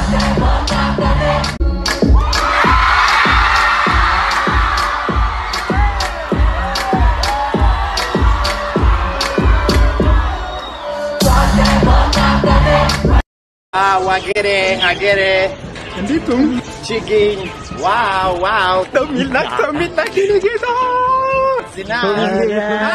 Ah, wagere, hagere. Andito. Chicken. Wow, wow. Tumilak, tumilak, kinigita! Sina. Tumilak.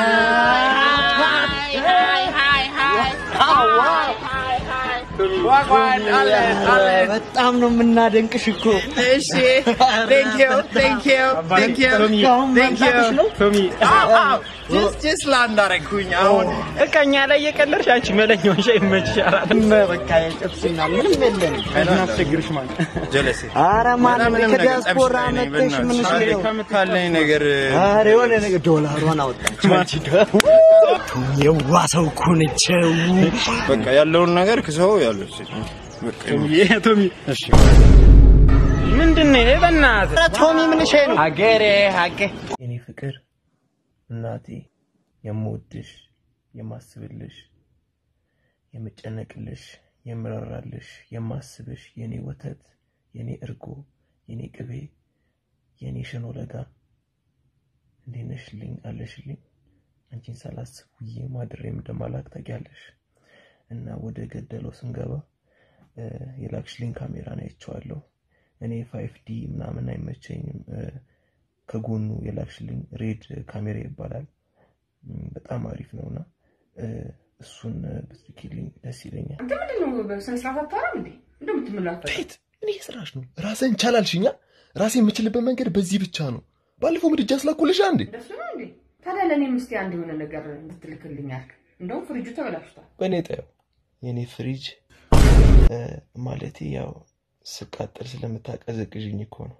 Hi, hi, hi, hi. Oh, wow. ዋጓን አለን አለን። በጣም ነው የምናደንቅሽ እኮ። እሺ ቴንክ ዩ ቴንክ ዩ ቴንክ ዩ ቴንክ ዩ ቶሚ ጀስት ላንድ አደረግኩኝ አሁን እቃኛ ላይ የቀለድሽ አንቺ መለኛውን ሻይ ይመችሻል። በቃ የጥብስና ምንም የለም። እናስቸግርሽ ማለት ጀለሴ አረ ማን ከዲያስፖራ መጥተሽ ምን ነው? ካለኝ ነገር አረ የሆነ ነገር ዶላሯን አወጣች። አንቺ የዋ ሰው እኮ ነች። በቃ ያለውን ነገር ክሰው ያለው ቶሚ እሺ ምንድን ነው ይሄ? በእናትህ ኧረ ቶሚ ምን ሸይ ነው? ሀገሬ ሀገ የኔ ፍቅር እናቴ የምወድሽ የማስብልሽ የምጨነቅልሽ የምራራልሽ የማስብሽ የኔ ወተት የኔ እርጎ የኔ ቅቤ የኔ ሽኖ ለጋ እንዴት ነሽልኝ አለሽልኝ አንቺን ሳላስብ ውዬ ማድሬም እንደማላክ ታውቂያለሽ እና ወደ ገደለው ስንገባ እ፣ የላክሽልኝ ካሜራን አይቼዋለሁ እኔ ፋይፍ ዲ ምናምን አይመቸኝም እ፣ ከጎኑ የላክሽልኝ ሬድ ካሜራ ይባላል እም፣ በጣም አሪፍ ነውና እ፣ እሱን እ፣ ብትልኪልኝ ደስ ይለኛል አንተ ምንድን ነው በስነ ስርዓት አታወራም እንዴ? እንደምትምላፈ ቤት ምን እየሰራሽ ነው? ራስህን ቻላልሽኛ። ራሴ የምችልበት መንገድ በዚህ ብቻ ነው። ባለፈው ምድጃ ስላኩልሽ አንዴ እንደሱ ነው እንዴ? ታዲያ ለእኔም እስኪ አንድ የሆነ ነገር እንድትልክልኝ አልክ። እንደውም ፍሪጁ ተበላሽቷል። በእኔ ጠየው የእኔ ፍሪጅ እ፣ ማለቴ ያው ስቃጠል ስለምታቀዘቅዥኝ እኮ ነው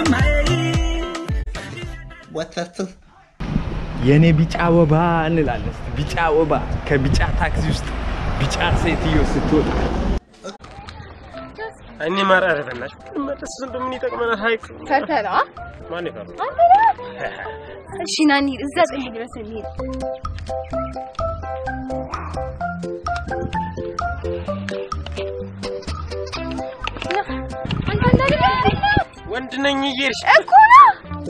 ወተት የኔ ቢጫ ወባ እንላለን። እስኪ ቢጫ ወባ ከቢጫ ታክሲ ውስጥ ቢጫ ሴትዮ ስትወጣ እኔ ማራረ በእናትሽ መለስ እንደምን ይጠቅመናል? ሀይቅ ፈተና ማን ይፈራል? እሺ ናኒ እዛ ጥግ ድረስ እንሂድ። አንተ እንዳለ ወንድ ነኝ እየሄድሽ እኮ ነው።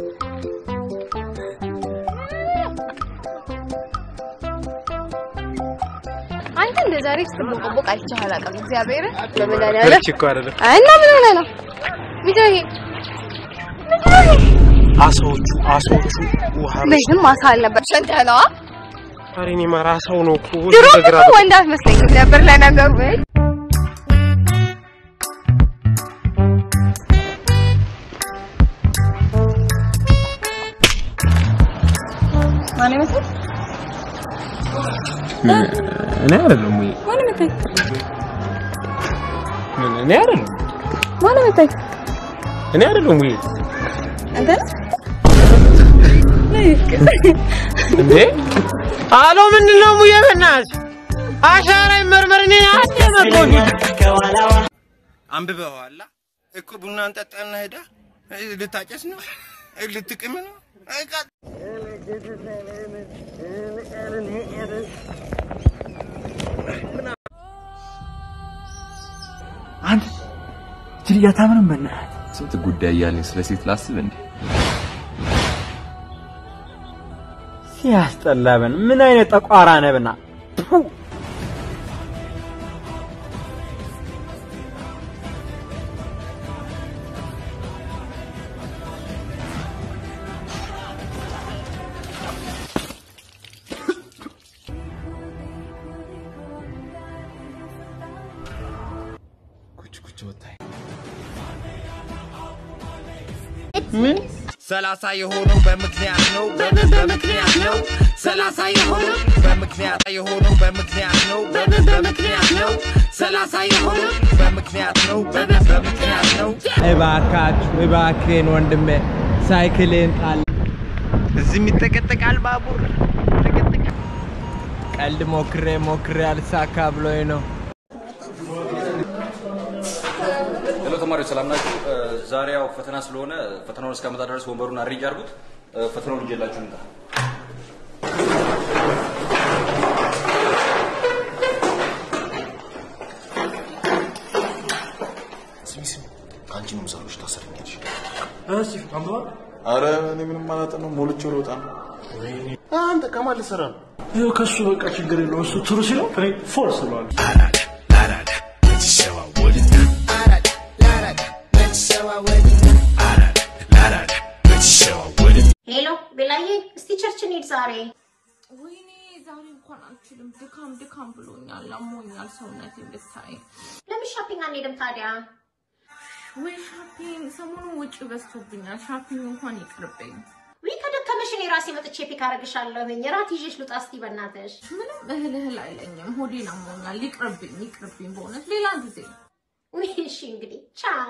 አንተ እንደ ዛሬ ስትቦቀቦቅ አይቼህ አላውቅም። እግዚአብሔርን በመድኃኒዓለም በልቼ እኮ አይደለም እና ምን ሆነህ ነው? ምንድን ነው ይሄ? ምንድን ነው ይሄ? አሳዎቹ አሳዎቹ ውሃ ቤትም ማሳ አልነበር ሸንተህ ነዋ። ኧረ እኔ ማራ አሳው ነው እኮ ሁሉ ድሮም ነገር እኮ ወንድ አትመስለኝም ነበር ለነገሩ። እይ፣ ማን ይመስል እኔ አይደለም ወይ ማን ይመስል ምን እኔ አይደለም ማን ይመስል እኔ አይደለም ወይ አንተ እንዴ አሎ ምንድን ነው ሙዬ በእናትሽ አሻራ ይመርመር እኔ አትመቆኝ አንብበዋላ እኮ ቡና እንጠጣና ሄዳ እ፣ ልታጨስ ነው እ፣ ልትቅም ነው እ፣ ቃ- አንተ ጅል ያታምንም በእናትህ ስንት ጉዳይ እያለኝ ስለ ሴት ላስብ እንዴ? ሲያስጠላበን ምን አይነት ጠቋራ ነብና ኩች ኩች ወጣኝ። ሰላሳ የሆነው በምክንያት ነው በምን በምክንያት ነው ሰላሳ የሆነው በምክንያት የሆነው በምክንያት ነው በምን በምክንያት ነው ሰላሳ የሆነው በምክንያት ነው በምን በምክንያት ነው እባካችሁ እባክህን ወንድሜ ሳይክልን ጣል እዚህም ይጠቀጠቃል ባቡር ይጠቀጠቃል። ቀልድ ሞክሬ ሞክሬ አልሳካ ብሎኝ ነው ሄሎ ተማሪዎች ሰላም ናችሁ? እ፣ ዛሬ ያው ፈተና ስለሆነ ፈተናውን እስካመጣ ድረስ ወንበሩን አሬንጅ አድርጉት። እ፣ ፈተናውን ይዤላችሁ ልምጣ። ስሚ ስሚ፣ ከአንቺ ነው ምሳሎች ታሰርኛለሽ። እሺ አንብባ። አረ እኔ ምንም አላጠናም፣ ሞልቼው ልወጣ ነው። አንተ ከማን ልትሰራ ነው? ይኸው ከሱ በቃ ችግር የለውም። እሱ ትሩ ሲለው እኔ ፎርስ እለዋለሁ። ሄሎ ቤላዬ፣ እስቲ ቸርች እንሂድ ዛሬ። ወይኔ ዛሬ እንኳን አልችልም። ድካም ድካም ብሎኛል፣ አሞኛል ሰውነቴ ብታይ። ለምን ሻፒንግ አንሄድም ታዲያ? ወይ ሻፒንግ፣ ሰሞኑን ውጭ በዝቶብኛል። ሻፒንግ እንኳን ይቅርብኝ። ውይ ከደከመሽ እኔ ራሴ መጥቼ ፒክ አደርግሻለሁኝ። እራት ይዤሽ ልውጣ እስቲ በእናትሽ። ምንም እህል እህል አይለኝም፣ ሆዴን አሞኛል። ይቅርብኝ፣ ይቅርብኝ በእውነት ሌላ ጊዜ። ውይ እሺ እንግዲህ ቻው።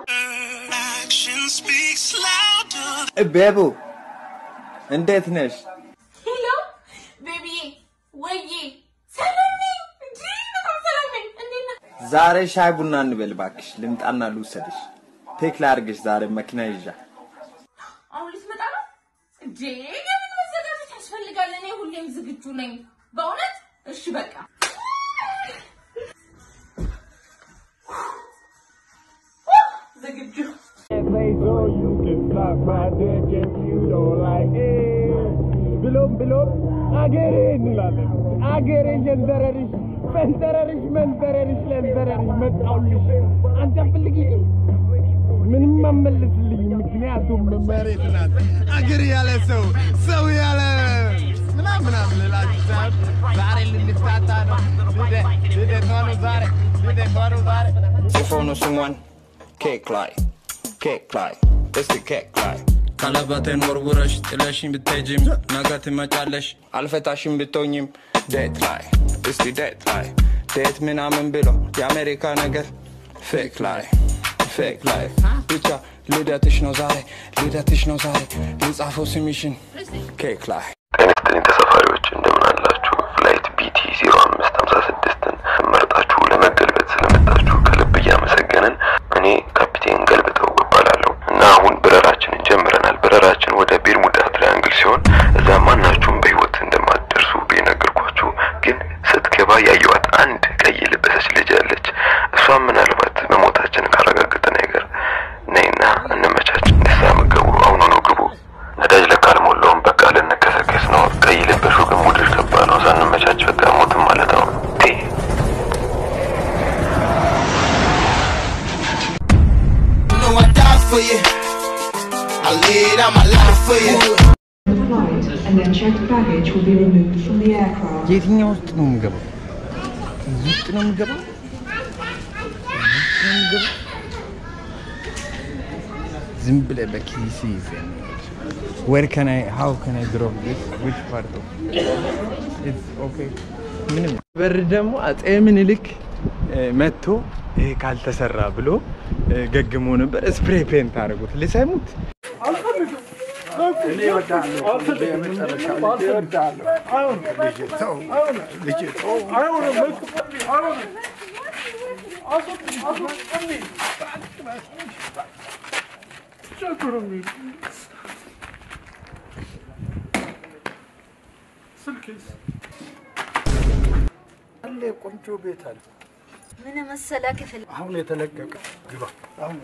ቤቡ እንዴት ነሽ? ሄሎ ቤቢዬ፣ ወዬ፣ ሰላም ነኝ እንጂ በጣም ሰላም ነኝ። እንዴት ነህ? ዛሬ ሻይ ቡና እንበል እባክሽ። ልምጣና ልውሰድሽ። ፒክ ላድርግሽ ዛሬ መኪና ይዣ። አሁን ልትመጣ ነው እንዴ? የምን መዘጋጀት ያስፈልጋል? እኔ ሁሌም ዝግጁ ነኝ በእውነት። እሺ በቃ ዝግጁ ብሎም ብሎም አገሬ እንላለን። አገሬ ጀንዘረርሽ ፈንጠረርሽ መንጠረርሽ ለንጠረርሽ መጣሁልሽ። አንቺ አትፈልጊኝ ምንም አመልስልኝ፣ ምክንያቱም መሬት ናት። አገር ያለ ሰው ሰው ያለ ምናምን ምናምን ልላችሁ ሳይሆን ዛሬ ልንፋታ ነው። ልደ- ልደቷ ነው ዛሬ ልደቷ ነው ዛሬ ጽፎ ነው ስሟን ኬክ ላይ ኬክ ላይ እስቲ ኬክ ላይ ቀለበቴን ወርውረሽ ጥለሽኝ ብትሄጂም ነገ ትመጫለሽ። አልፈታሽም ብትሆኝም ዴት ላይ እስቲ ዴት ላይ ዴት ምናምን ብሎ የአሜሪካ ነገር ፌክ ላይ ፌክ ላይ ብቻ ልደትሽ ነው ዛሬ ልደትሽ ነው ዛሬ ልጻፈው ስምሽን ኬክ ላይ ጤና ይስጥልኝ ተሳፋሪዎች እንደምን አላችሁ? ፍላይት ቢቲ 0556ን መርጣችሁ ለመገልበጥ ስለመጣችሁ ከልብ እያመሰገንን እኔ ካፒቴን ገልብጠው እባላለሁ እና አሁን በረራችንን ጀምረናል። በረራችን ወደ ቤርሙዳ ትሪያንግል ሲሆን እዛ ማናችሁም በህይወት እንደማትደርሱ የነገርኳችሁ፣ ግን ስትገባ ያየዋት አንድ ቀይ የለበሰች ልጅ አለች። እሷም ምናልባት መሞታችንን ካረጋገጠ ነገር ነይና እንመቻች። ንሳ መገቡ አሁኑ ነው ግቡ። ነዳጅ ለካ አልሞላውም። በቃ ልንከሰከስ ነው። ቀይ ለበሹ ግን ሙድር ገባ ነው። ሳንመቻች በቃ ሞትም ማለት ነው። ቴ know I die for you. I laid out my life for you. and then checked baggage will be removed from the aircraft. የትኛው ውስጥ ነው የምገባው? እዚህ ውስጥ ነው የምገባው? እዚህ ውስጥ ነው የምገባው? ዝም ብለህ በኪስ ይዘህ ነው። Where can I, how can I drop this? Which part of It's okay. ምንም በር ደግሞ አጼ ምኒልክ እ፣ መጥቶ ይሄ ካልተሰራ ብሎ እ፣ ገግሞ ነበር። ስፕሬይ ፔንት አደረጉት። ልሰሙት እኔ እወድሃለሁ። ልጄ የመጨረሻ ልጄ እወድሃለሁ። ልጄ ተው፣ ልጄ ተው። አለ ቆንጆ ቤት አለ። ምን መሰለ ክፍል አሁን የተለቀቀ ግባ። አሁን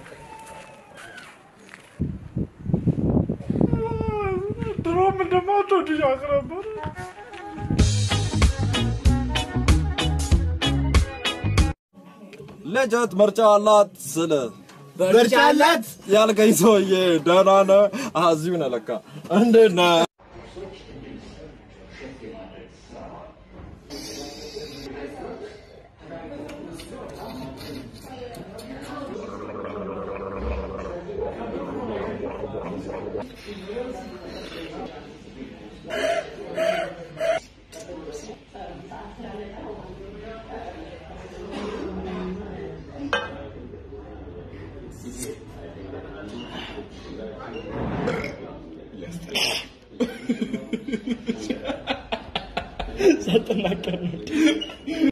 ድሮም እንደማትወድሽ አውቅ ነበር። ልጅት ምርጫ አላት ስል ምርጫ አላት? ያልከኝ ሰውዬ ደህና ነህ? አሀ፣ እዚሁ ነህ ለካ። እንዴት ነህ? ሳትናገር ነው።